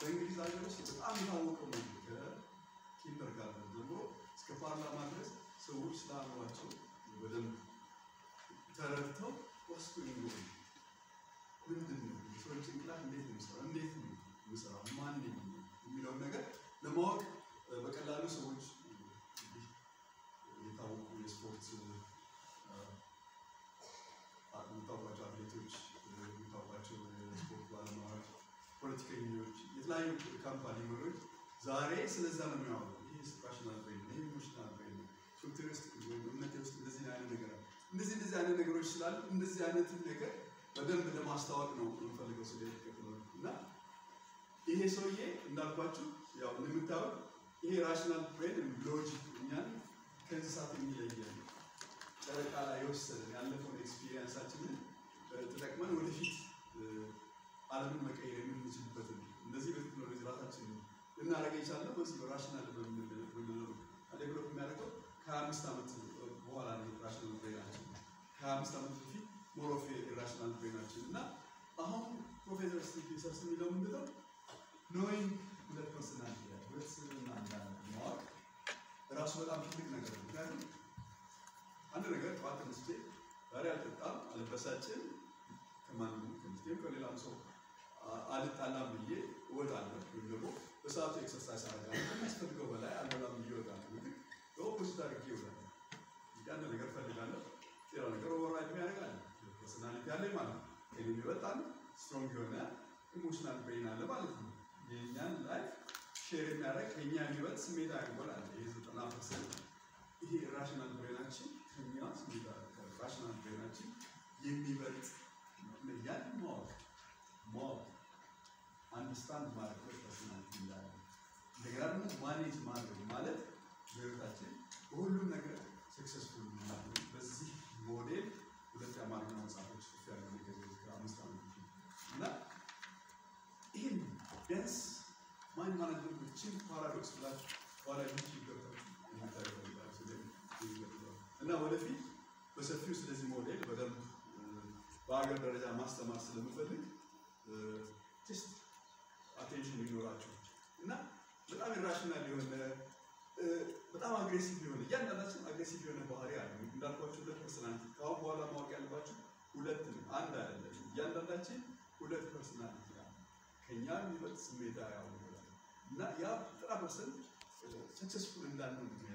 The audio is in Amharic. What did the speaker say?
በእንግሊዝ ሀገር ውስጥ በጣም የታወቀው ነው። ከኪንደር ጋርደን ጀምሮ እስከ ፓርላማ ድረስ ሰዎች ስለ አእምሯቸው በደንብ ተረድተው ወስዱ ይኖሩ ምንድን ነው ሰዎች ጭንቅላት እንዴት ነው የሚሰራው? እንዴት ነው የሚሰራው? ማን ነኝ የሚለውን ነገር ለማወቅ በቀላሉ ሰዎች የታወቁ የስፖርት የምታውቋቸው አትሌቶች፣ የምታውቋቸው የስፖርት ባለሙያዎች፣ ፖለቲከኞች፣ የተለያዩ ካምፓኒ መሪዎች ዛሬ ስለዛ ነው የሚያወሩ። ይህ ራሽናል ብሬን ነው፣ ይህ ኢሞሽናል ብሬን ነው፣ ዶክተር ውስጥ ወይም እምነቴ ውስጥ እንደዚህ አይነት ነገር አለ። እንደዚህ እንደዚህ አይነት ነገሮች ስላሉ እንደዚህ አይነትን ነገር በደንብ ለማስታወቅ ነው የምፈልገው ስለ እና ይሄ ሰውዬ እንዳልኳችሁ ያው እንደምታወቅ ይሄ ራሽናል ብሬን ሎጂክ እኛን ከእንስሳት የሚለየን ጨረቃ ላይ የወሰደን ያለፈውን ኤክስፒሪየንሳችንን ተጠቅመን ወደፊት ዓለምን መቀየር የምንችልበትን እንደዚህ በቴክኖሎጂ ራሳችን ልናደርግ የቻልነው በዚህ በራሽናል በምንለው ዴቨሎፕ የሚያደርገው ከሀያ አምስት ዓመት በኋላ ነው ራሽናል ብሬናችን ከሀያ አምስት ዓመት በፊት ሞሮፌ ራሽናል ብሬናችን እና አሁን ፕሮፌሰር ስቲቭ ፒርሰንስ የሚለው ምንድነው ኖይንግ ሁለት ፐርሰናሊቲ ያለ ሁለት ስብዕና እንዳለ ማወቅ ራሱ በጣም ትልቅ ነገር ነው። ምክንያቱም አንድ ነገር ጠዋት ተነስቼ ዛሬ አልጠጣም፣ አልበሳጭም፣ ከማንም ከሚስቴም ከሌላም ሰው አልጣላም ብዬ እወጣለሁ። ወይም ደግሞ በሰዓቱ ኤክሰርሳይዝ አደርጋለሁ። ከሚያስፈልገው በላይ አልበላም ብዬ እወጣለሁ። ግን በኦፖዚት አድርጌ እወጣለሁ። አንድ ነገር እፈልጋለሁ፣ ሌላው ነገር ኦቨርራይድ ያደርጋል። ፐርሰናሊቲ አለኝ ማለት ነው። ከእኔ የሚበልጣል ስትሮንግ የሆነ ኢሞሽናል ብሬን አለ ማለት ነው። የእኛን ላይፍ ሼር የሚያደርግ ከእኛ የሚበልጥ ስሜት ያንጎላል። ይህ ዘጠና ፐርሰንት ይሄ ራሽናል ብሬናችን ከኛ ስሜት ራሽናል ብሬናችን የሚበልጥ ያን ማወቅ ማወቅ አንድስታንድ ማድረግ ፐርሰናሊቲ እንዳለ እንደገና ደግሞ ማኔጅ ማድረግ ማለት በህይወታችን በሁሉም ነገር ሰክሰስፉል ማለት በዚህ ሞዴል ሁለት የአማርኛ መጽሐፎች ጽፍ ያለ ከአምስት ዓመት በፊት እና ይህን ቢያንስ ማይንድ ማኔጅመንት ብችን ፓራዶክስ ብላችሁ በኋላ ዩቲዩብ ገብታችሁ እና ወደፊት በሰፊው ስለዚህ ሞዴል በደንብ በሀገር ደረጃ ማስተማር ስለምፈልግ ጀስት አቴንሽን ሊኖራችሁ እና በጣም ኢራሽናል የሆነ በጣም አግሬሲቭ የሆነ እያንዳንዳችን አግሬሲቭ የሆነ ባህሪ አለ። እንዳልኳችሁ ሁለት ፐርሰናሊቲ ከአሁን በኋላ ማወቅ ያለባችሁ ሁለት ነው፣ አንድ አይደለም። እያንዳንዳችን ሁለት ፐርሰናሊቲ አለ። ከኛ የሚበልጥ ስሜታ ያው እና ያ ዘጠና ፐርሰንት ሰክሰስፉል እንዳንሆን